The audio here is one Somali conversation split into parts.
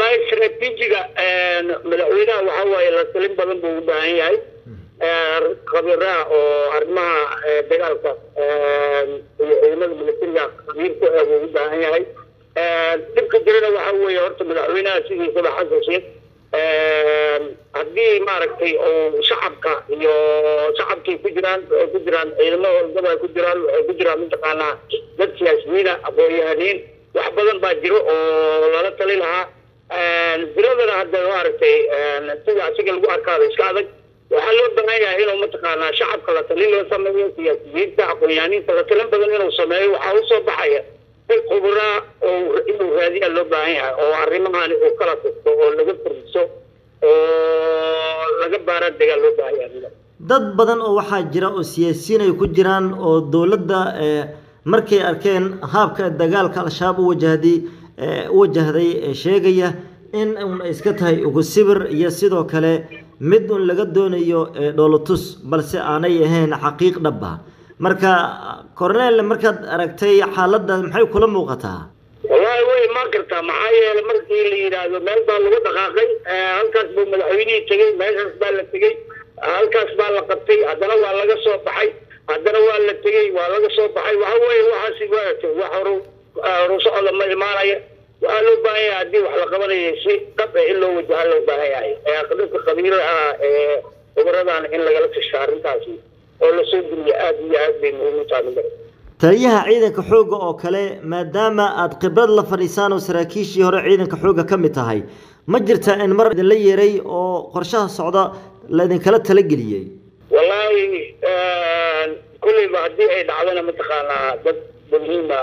wallahi istraatiijiga madaxweynaha waxa waaye la talin badan buu u baahan yahay khabiraha oo arrimaha dagaalka iyo ciidamada militariga khabiir ku ah buu u baahan yahay dhibka jirana waxa weeye horta madaxweynaha sidiisaba xasan sheekh haddii maaragtay oo shacabka iyo shacabkay ku jiraan waxay ku jiraan ciidamo walgaba ay ku jiraan waxay ku jiraan mataqaanaa dad siyaasiyiina aqoon-yahaniin wax badan baa jiro oo lala tali lahaa diradana hadda maaragtay sida asiga lagu arkaada iska adag waxaa loo baahan yahay inuu mataqaanaa shacabka la talin loo sameeyo siyaasiyiinta aqoon-yahaniinta la talin badan inuu sameeyo waxaa usoo baxaya dad khubraa oo inuu raadiyaa loo baahan yahay oo arrimahani uu kala tusto oo laga furdiso oo laga baara degaa loo baahan yahay dad badan oo waxaa jira oo siyaasiyiin ay ku jiraan oo dowladda markay arkeen haabka dagaalka al-shabaab u wajahday u wajahday sheegaya in un iska tahay ugu sibir iyo sidoo kale mid un laga doonayo dhoolotus balse aanay ahayn xaqiiq dhab ah marka cornel markaad aragtay xaaladda maxay kula muuqataa wallahi way imaan kartaa maxaa yeelay markii la yidhaahdo meel baa lagu dhaqaaqay halkaas buu madaxweynihii tegey meeshaas baa la tegey halkaas baa la qabtay haddana waa laga soo baxay haddana waa la tegey waa laga soo baxay waxa weeye waxaasi waatay wax horu horu socda ma imaanaya waxaa loo baahan yahay haddii wax la qabanaya si dhab eh in loo wajaha loo baahan yahay dadka khabiiraha ee khubaradan in lagala tasho arrintaasi oo lasoo geliya aada iyo aad bay muhiim u tahay taliyaha ciidanka xoogga oo kale maadaama aad khibrad la fadhiisaan oo saraakiishii hore ciidanka xoogga ka mid tahay ma jirta in mar idinla yeeray oo qorshaha socda laidinkala talageliyey wallaahi kulleyba haddii ay dhacdana mataqaanaa dad muhiima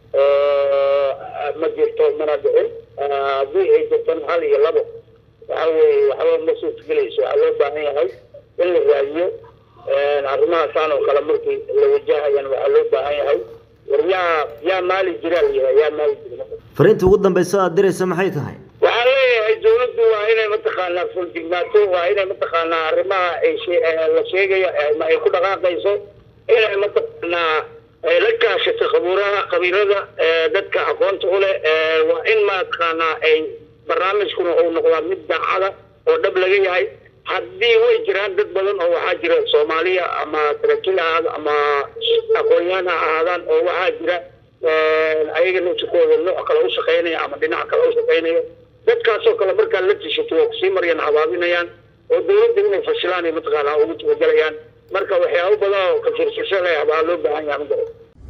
ma jirto mana dhicin haddii ay jirtan hal iyo labo waxa weeye waxba ma suurtagelayso waxaa loo baahan yahay in la raadiyo arrimahaasaan oo kale markii la wajahayan waxaa loo baahan yahay war yaa yaa maali jiraa la yidhaha yaa maali jira fariinta ugu dambaysa aad diraysa maxay tahay waxaa leeyahay dawladdu waa inay mataqaanaa fuljignaato waa inay mataqaanaa arrimaha ay la sheegayo ama ay ku dhaqaaqayso inay mataqaanaa la kaashato khabuuraha khabiirada dadka aqoonta u leh waa in mataqaanaa ay barnaamijkuna uu noqdaa mid daacada oo dhab laga yahay haddii way jiraan dad badan oo waxaa jira soomaaliya ama saraakiil ahaada ama aqoon-yahan ha ahaadaan oo waxaa jira ayaga nafsikooda nooc kale u shaqaynaya ama dhinac kale u shaqaynaya dadkaasoo kale markaa la tishato waa kusii maryan habaabinayaan oo dawladda inay fashilaan ay mataqaanaa ugu talagelayaan marka waxyaabo badan oo kafiirsasho leh baa loo baahan yahay magara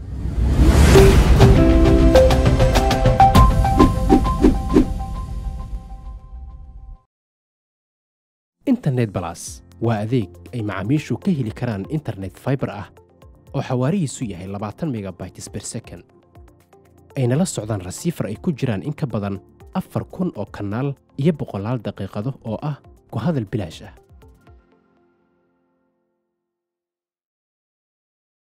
internet balas waa adeeg ay macaamiishu ka heli karaan internet fiber ah oo xawaarihiisu yahay labaatan megabytes per second ayna la socdaan rasiifar ay ku jiraan in ka badan afar kun oo kanaal iyo boqolaal daqiiqado oo ah ku hadal bilaash ah